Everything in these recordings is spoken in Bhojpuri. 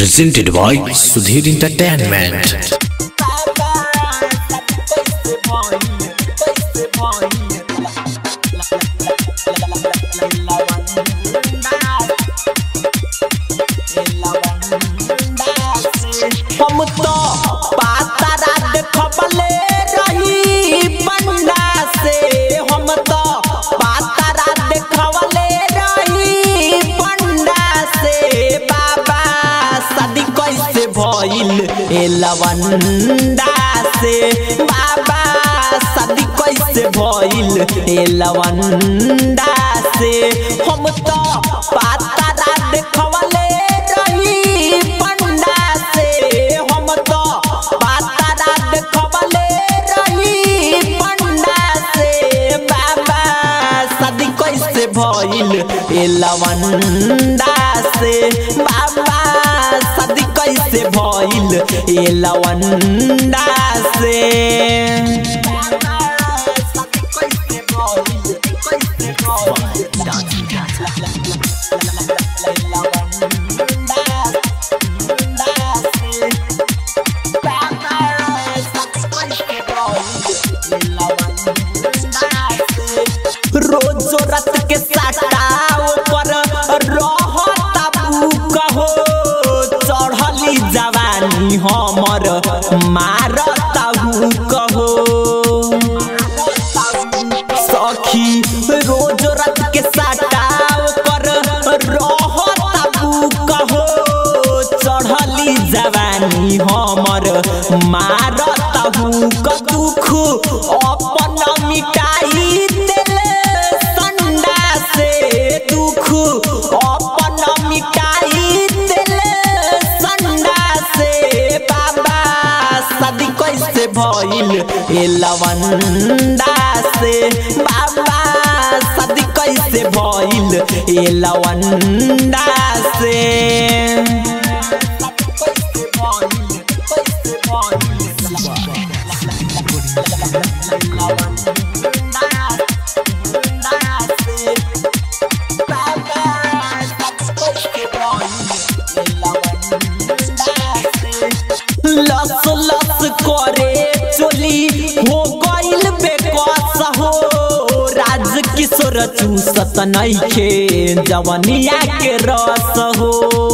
presented by Sudhir Entertainment. हम तो पातारा देखबले रही बंडा से हम तो पातारा देखबले रही बंडा से बाबा शादी कैसे भइल ए लवंडा से बाबा शादी कैसे भइल ए लवंडा से हम तो पातारा देखबले रही बंडा से हम तो पातारा देखबले रही बंडा से बाबा शादी कैसे भइल ए लवंडा से बाबा शादी कैसे भइल ए लवंडा से रोज रात के साटाओ पर रहता भूख हो चढ़ली जवानी हमर मारता भूख हो सखी रोज रात के साटाओ पर रहता भूख हो चढ़ली जवानी हमर मारता भूख दुख अपन मिटाई देले संडा से दुख अपन मिटाई देले संडा से बाबा शादी कैसे भइल ए लवंडा से बाबा शादी कैसे भइल ए लवंडा से लस लस करे चोली हो गइल बेकस हो राज किशोर चूसत नइखे जवनिया के रस हो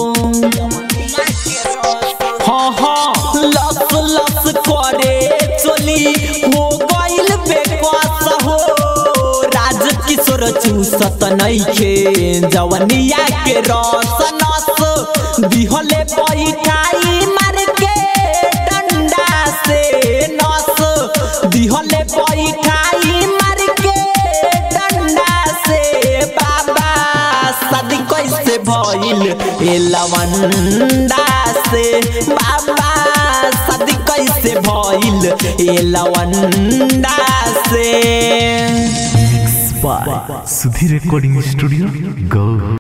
हाँ हाँ लस लस करे चोली हो गइल बेकस हो राज किशोर चूसत नइखे जवनिया के रस नस दिहले पैठाई मार के डंडा से नस दिहले पैठाई मार के डंडा से बाबा शादी कैसे भइल ए लवंडा से बाबा शादी कैसे भइल ए लवंडा से by Sudhir Recording Studio, Go.